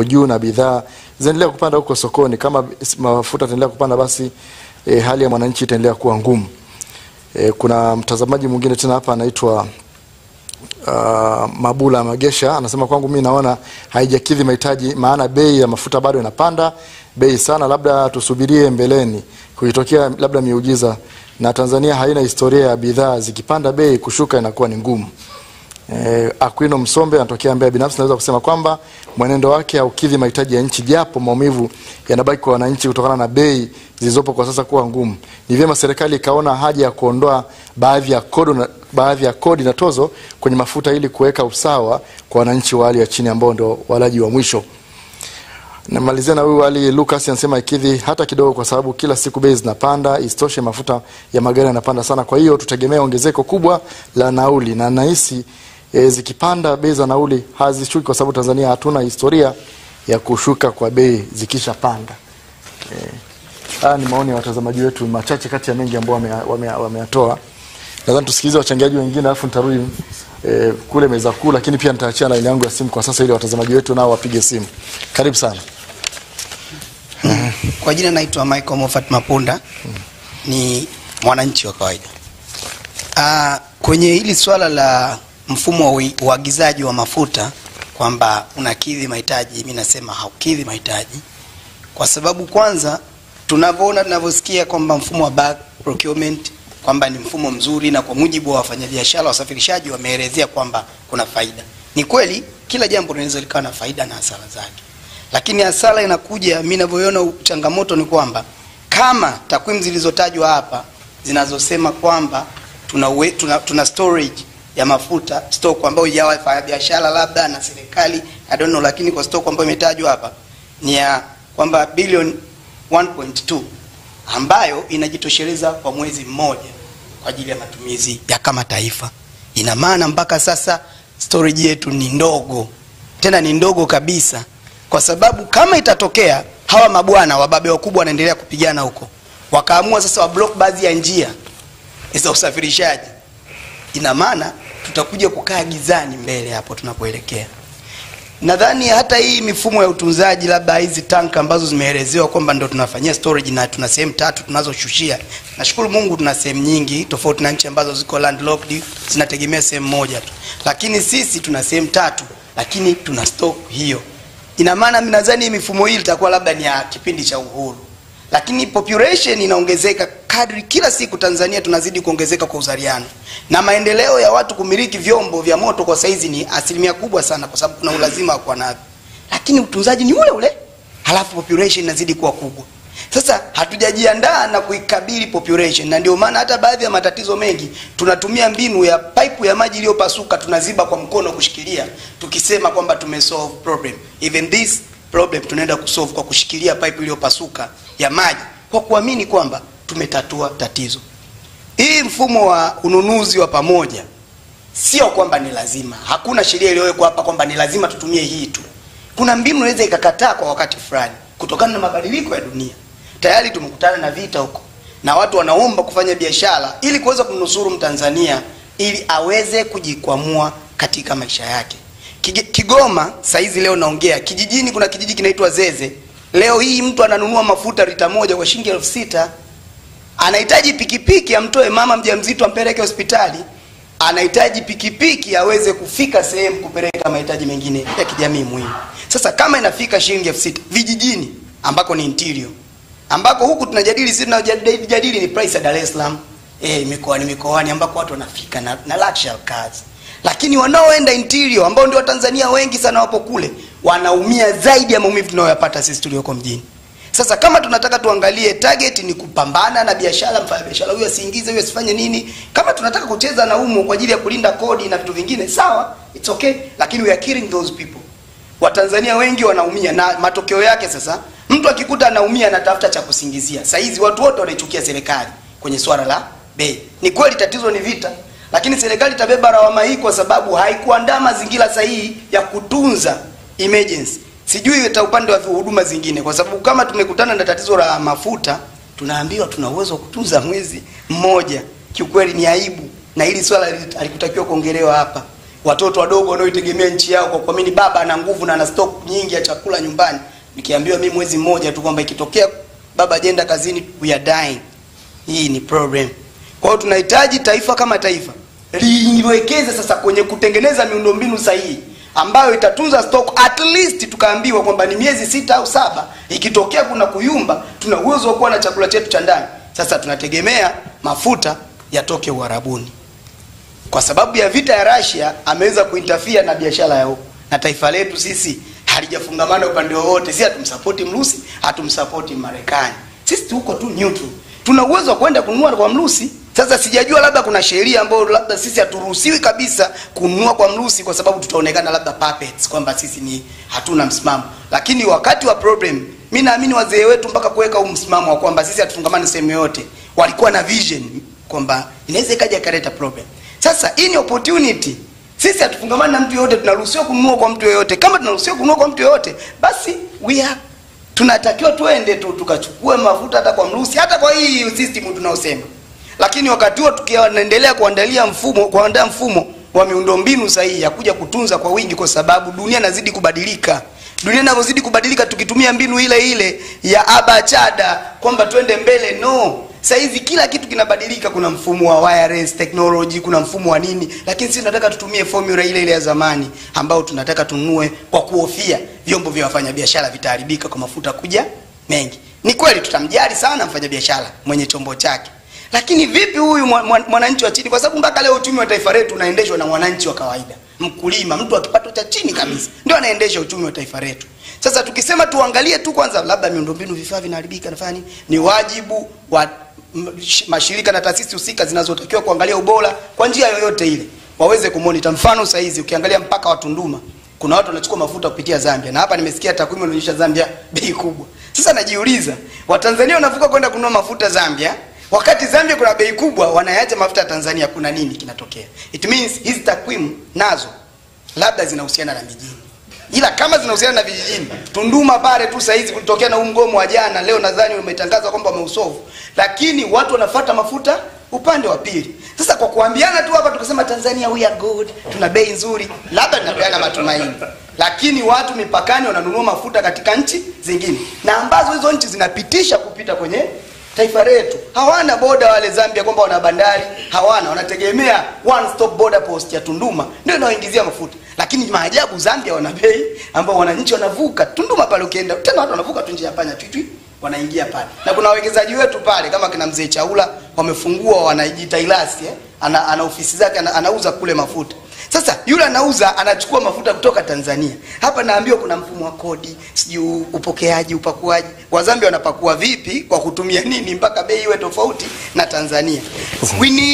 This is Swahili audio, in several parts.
juu na bidhaa zinaendelea kupanda huko sokoni. Kama mafuta yataendelea kupanda, basi e, hali ya mwananchi itaendelea kuwa ngumu. E, kuna mtazamaji mwingine tena hapa anaitwa uh, Mabula Magesha anasema kwangu mimi naona haijakidhi mahitaji, maana bei ya mafuta bado inapanda bei sana, labda tusubirie mbeleni kuitokea labda miujiza, na Tanzania haina historia ya bidhaa zikipanda bei kushuka inakuwa ni ngumu. Eh, Aquino Msombe anatokea Mbeya. Binafsi naweza kusema kwamba mwenendo wake haukidhi mahitaji ya nchi, japo maumivu yanabaki kwa wananchi kutokana na bei zilizopo kwa sasa kuwa ngumu. Ni vyema serikali ikaona haja ya kuondoa baadhi ya kodi na, baadhi ya kodi na tozo kwenye mafuta ili kuweka usawa kwa wananchi wa hali ya chini ambao ndio walaji wa mwisho. Namalizia na huyu Ali Lucas anasema ikidhi hata kidogo, kwa sababu kila siku bei zinapanda. Isitoshe mafuta ya magari yanapanda sana, kwa hiyo tutegemea ongezeko kubwa la nauli, na nahisi e, zikipanda bei za nauli hazishuki, kwa sababu Tanzania hatuna historia ya kushuka kwa bei zikishapanda. E, haya ni maoni ya watazamaji wetu machache kati ya mengi ambao wameyatoa wame, wame nadhani tusikilize wachangiaji wengine alafu nitarudi e, kule meza kuu, lakini pia nitaachia laini yangu ya simu kwa sasa ili watazamaji wetu nao wapige simu. Karibu sana. Kwa jina naitwa Michael Moffat Mapunda, ni mwananchi wa kawaida. Ah, kwenye hili swala la mfumo wa ui- uagizaji wa mafuta kwamba unakidhi mahitaji, mi nasema haukidhi mahitaji, kwa sababu kwanza tunavyoona tunavyosikia kwamba mfumo wa bulk procurement kwamba ni mfumo mzuri, na kwa mujibu wa wafanyabiashara wasafirishaji wameelezea kwamba kuna faida. Ni kweli kila jambo linaweza likawa na faida na hasara zake, lakini hasara inakuja, mi ninavyoona changamoto ni kwamba kama takwimu zilizotajwa hapa zinazosema kwamba tuna, uwe, tuna, tuna storage ya mafuta stock ambayo ya wafanyabiashara labda na serikali I don't know, lakini kwa stock ambayo imetajwa hapa ni ya kwamba bilioni 1.2 ambayo inajitosheleza kwa mwezi mmoja kwa ajili ya matumizi ya kama taifa. Ina maana mpaka sasa storage yetu ni ndogo, tena ni ndogo kabisa, kwa sababu kama itatokea hawa mabwana wababe wakubwa wanaendelea kupigana huko, wakaamua sasa wablock baadhi ya njia za usafirishaji, ina maana tutakuja kukaa gizani mbele hapo tunapoelekea. Nadhani hata hii mifumo ya utunzaji, labda hizi tanka ambazo zimeelezewa kwamba ndo tunafanyia storage na tuna sehemu tatu tunazoshushia. Nashukuru Mungu tuna sehemu nyingi tofauti na nchi ambazo ziko landlocked zinategemea sehemu moja tu, lakini sisi tuna sehemu tatu, lakini tuna stock hiyo. Ina maana mimi nadhani hii mifumo hii itakuwa labda ni ya kipindi cha uhuru, lakini population inaongezeka kadri kila siku Tanzania tunazidi kuongezeka kwa uzaliano na maendeleo ya watu kumiliki vyombo vya moto kwa saizi ni asilimia kubwa sana, kwa sababu kuna ulazima wa kuwa navyo, lakini utunzaji ni ule ule, halafu population inazidi kuwa kubwa. Sasa hatujajiandaa na kuikabili population, na ndio maana hata baadhi ya matatizo mengi tunatumia mbinu ya pipe ya maji iliyopasuka, tunaziba kwa mkono kushikilia, tukisema kwamba tumesolve problem. Even this problem tunaenda kusolve kwa kushikilia pipe iliyopasuka ya maji, kwa kuamini kwamba tumetatua tatizo. Hii mfumo wa ununuzi wa pamoja sio kwamba ni lazima, hakuna sheria iliyowekwa hapa kwamba ni lazima tutumie hii tu. Kuna mbinu inaweza ikakataa kwa wakati fulani kutokana na mabadiliko ya dunia. Tayari tumekutana na vita huko na watu wanaomba kufanya biashara ili kuweza kumnusuru Mtanzania ili aweze kujikwamua katika maisha yake. Kige- Kigoma saizi leo naongea kijijini, kuna kijiji kinaitwa Zeze. Leo hii mtu ananunua mafuta lita moja kwa shilingi elfu sita anahitaji pikipiki amtoe mama mjamzito ampeleke hospitali, anahitaji pikipiki aweze kufika sehemu kupeleka mahitaji mengine ya kijamii muhimu. Sasa kama inafika shilingi elfu sita vijijini ambako ni interior, ambako huku tunajadili sisi tunajadili ni price ya Dar es Salaam eh, mikoani mikoani ambako watu wanafika na, na luxury cars, lakini wanaoenda interior ambao ndio Watanzania wengi sana wapo kule wanaumia zaidi ya maumivu tunayoyapata sisi tulioko mjini. Sasa kama tunataka tuangalie target ni kupambana na biashara, mfanya biashara huyo asiingize, huyo asifanye nini. Kama tunataka kucheza na umo kwa ajili ya kulinda kodi na vitu vingine, sawa, it's okay, lakini we are killing those people. Watanzania wengi wanaumia, na matokeo yake sasa, mtu akikuta anaumia anatafuta cha kusingizia. Saa hizi watu wote wanaichukia serikali kwenye swala la bei. Ni kweli tatizo ni vita, lakini serikali itabeba lawama hii kwa sababu haikuandaa mazingira sahihi ya kutunza emergency sijui hata upande wa huduma zingine, kwa sababu kama tumekutana na tatizo la mafuta, tunaambiwa tuna uwezo wa kutunza mwezi mmoja. Kiukweli ni aibu, na hili swala halikutakiwa kuongelewa hapa. watoto wadogo wanaoitegemea nchi yao kwa kuamini baba ana nguvu na ana stock nyingi ya chakula nyumbani nikiambiwa mimi mwezi mmoja tu kwamba ikitokea baba ajenda kazini we are dying hii ni problem kwa hiyo tunahitaji taifa kama taifa liwekeze sasa kwenye kutengeneza miundombinu sahihi ambayo itatunza stock at least tukaambiwa kwamba ni miezi sita au saba ikitokea kuna kuyumba tuna uwezo wa kuwa na chakula chetu cha ndani sasa tunategemea mafuta yatoke uharabuni kwa sababu ya vita ya Russia ameweza kuintafia na biashara ya huko na taifa letu sisi halijafungamana upande wowote si hatumsapoti mrusi hatumsapoti marekani sisi tuko tu neutral tuna uwezo wa kwenda kununua kwa mrusi sasa sijajua labda kuna sheria ambayo labda sisi haturuhusiwi kabisa kununua kwa mrusi kwa sababu tutaonekana labda puppets kwamba sisi ni hatuna msimamo lakini wakati wa problem mi naamini wazee wetu mpaka kuweka huu msimamo wa kwamba sisi hatufungamani sehemu yoyote walikuwa na vision kwamba inaweza ikaja ikaleta problem sasa hii ni opportunity sisi hatufungamani na mtu yoyote tunaruhusiwa kununua kwa mtu yoyote kama tunaruhusiwa kununua kwa mtu yoyote basi we are tunatakiwa tuende tu tukachukue mafuta hata kwa mrusi hata kwa hii system tunaosema lakini wakati huo tukiendelea kuandalia mfumo kuandaa mfumo wa miundombinu sahihi ya kuja kutunza kwa wingi kwa sababu dunia inazidi kubadilika dunia inavyozidi kubadilika tukitumia mbinu ile ile ya abachada kwamba twende mbele no sahizi kila kitu kinabadilika kuna mfumo wa wireless technology kuna mfumo wa nini lakini sisi tunataka tutumie formula ile ile ya zamani ambao tunataka tununue kwa kuhofia vyombo vya wafanyabiashara vitaharibika kwa mafuta kuja mengi ni kweli tutamjali sana mfanyabiashara mwenye chombo chake lakini vipi huyu mwa- mwa- mwananchi wa chini kwa sababu mpaka leo uchumi wa taifa letu unaendeshwa na mwananchi wa kawaida mkulima mtu wa kipato cha chini kabisa ndio anaendesha uchumi wa taifa letu sasa tukisema tuangalie tu kwanza labda miundombinu vifaa vinaharibika nafanya nini ni wajibu wa m- sh- mashirika na taasisi husika zinazotakiwa kuangalia ubora kwa njia yoyote ile waweze kumonita mfano sahizi ukiangalia mpaka wa tunduma kuna watu wanachukua mafuta kupitia zambia na hapa nimesikia takwimu inaonyesha zambia bei kubwa sasa najiuliza watanzania wanavuka kwenda kununua mafuta zambia wakati zambia kuna bei kubwa wanayacha mafuta ya tanzania kuna nini kinatokea it means hizi takwimu nazo labda zinahusiana na mijini ila kama zinahusiana na vijijini tunduma pale tu sahizi kulitokea na huu mgomo wa jana leo nadhani umetangaza kwamba wameusovu lakini watu wanafata mafuta upande wa pili sasa kwa kuambiana tu hapa tukasema tanzania we are good tuna bei nzuri labda tunapeana matumaini lakini watu mipakani wananunua mafuta katika nchi zingine na ambazo hizo nchi zinapitisha kupita kwenye taifa letu hawana boda wale zambia kwamba wana bandari hawana wanategemea one stop border post ya tunduma ndio inaoingizia mafuta lakini maajabu zambia wana bei ambao wananchi wanavuka tunduma pale ukienda tena watu wanavuka tu njia ya panya twitwi wanaingia pale na kuna wawekezaji wetu pale kama kina mzee chaula wamefungua wanajiita ilasi eh? ana, ana ofisi zake ana, anauza kule mafuta sasa yule anauza anachukua mafuta kutoka tanzania hapa naambiwa kuna mfumo wa kodi sijui upokeaji upakuaji wazambia wanapakua vipi kwa kutumia nini mpaka bei iwe tofauti na tanzania we need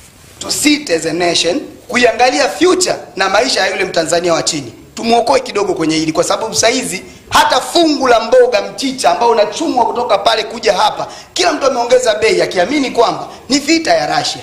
to sit as a nation kuiangalia future na maisha ya yule mtanzania wa chini tumwokoe kidogo kwenye hili kwa sababu sahizi hata fungu la mboga mchicha ambao unachumwa kutoka pale kuja hapa kila mtu ameongeza bei akiamini kwamba ni vita ya rasia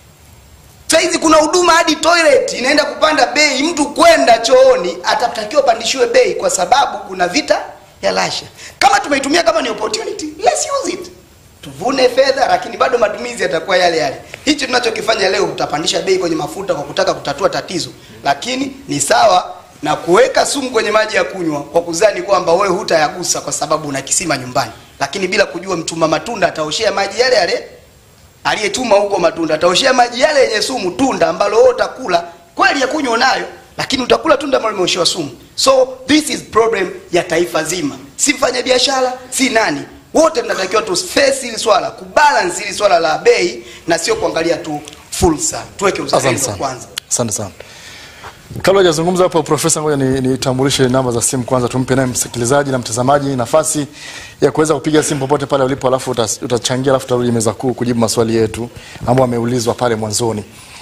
saizi kuna huduma hadi toilet inaenda kupanda bei mtu kwenda chooni atatakiwa pandishiwe bei kwa sababu kuna vita ya lasha kama tumeitumia kama ni opportunity let's use it tuvune fedha lakini bado matumizi yatakuwa yale yale hicho tunachokifanya leo tutapandisha bei kwenye mafuta kwa kutaka kutatua tatizo lakini ni sawa na kuweka sumu kwenye maji ya kunywa kwa kuzani kwamba wewe hutayagusa kwa sababu una kisima nyumbani lakini bila kujua mtuma matunda ataoshea maji yale yale aliyetuma huko matunda ataoshea maji yale yenye sumu tunda ambalo wewe utakula kweli ya kunywa unayo lakini utakula tunda ambalo limeoshewa sumu so this is problem ya taifa zima si mfanya biashara si nani wote tunatakiwa tu face hili swala kubalance hili swala la bei na sio kuangalia tu fursa tuweke Asante uzalendo sana. kwanza Asante sana. Kabla hajazungumza hapo profesa, ngoja ni- nitambulishe namba za simu kwanza, tumpe naye msikilizaji na mtazamaji nafasi ya kuweza kupiga simu popote pale ulipo, alafu utas- utachangia, alafu tutarudi meza kuu kujibu maswali yetu ambayo ameulizwa pale mwanzoni.